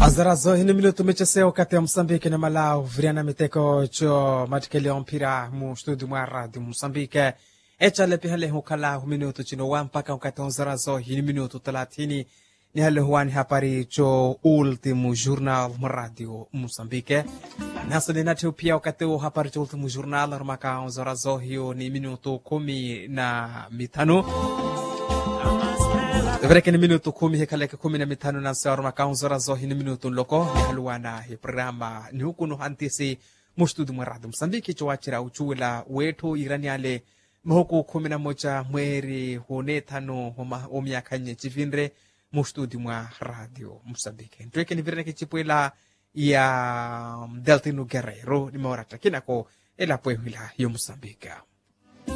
azarazo hini minuto mecheseo kati ya msambike na malau viriana miteko cho matikeleo mpira mu studio mwa radio msambike echale pihale hukala hu minuto chino wa mpaka wakati azarazo hini minuto talatini ni hale huani hapari cho ultimo jornal mu radio msambike nasa ni natiu pia wakati huu hapari cho ultimo jornal rumaka azarazo hiyo ni minuto kumi na mitano Vereke ni minuto kumi hekaleke kumi na mitano na sawar makaunzora zo hini minuto loko ni haluana hi programa ni huku no hantisi mustudu maradu msambiki chowachira uchuwela wetu iraniale mhuku kumi na moja mweri hune tano o miaka nye chivinre mustudu mwa radio msambiki ntweke ni vireneke chipwela ya deltino guerrero ni maorata kinako ela pwehwila yo msambika